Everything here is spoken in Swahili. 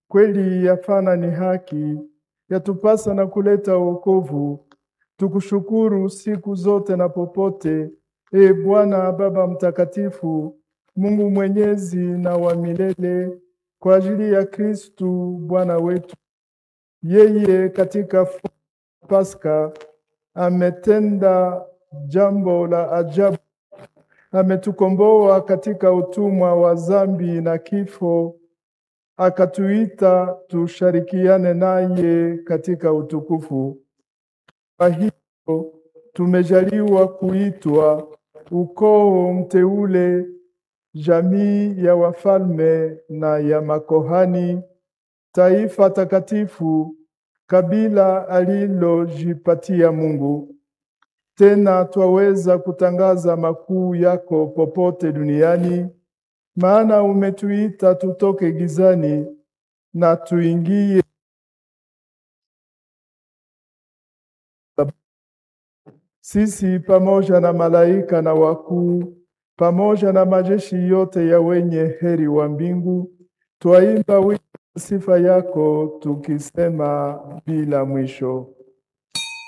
Kweli yafana ni haki, yatupasa na kuleta wokovu. Tukushukuru siku zote na popote, e Bwana Baba Mtakatifu, Mungu mwenyezi na wa milele, kwa ajili ya Kristu Bwana wetu. Yeye katika Pasaka ametenda jambo la ajabu, ametukomboa katika utumwa wa dhambi na kifo, akatuita tushirikiane naye katika utukufu. Kwa hiyo tumejaliwa kuitwa ukoo mteule, jamii ya wafalme na ya makohani, taifa takatifu, kabila alilojipatia Mungu. Tena twaweza kutangaza makuu yako popote duniani, maana umetuita tutoke gizani na tuingie sisi pamoja na malaika na wakuu pamoja na majeshi yote ya wenye heri wa mbingu, twaimba wimbo sifa yako tukisema bila mwisho.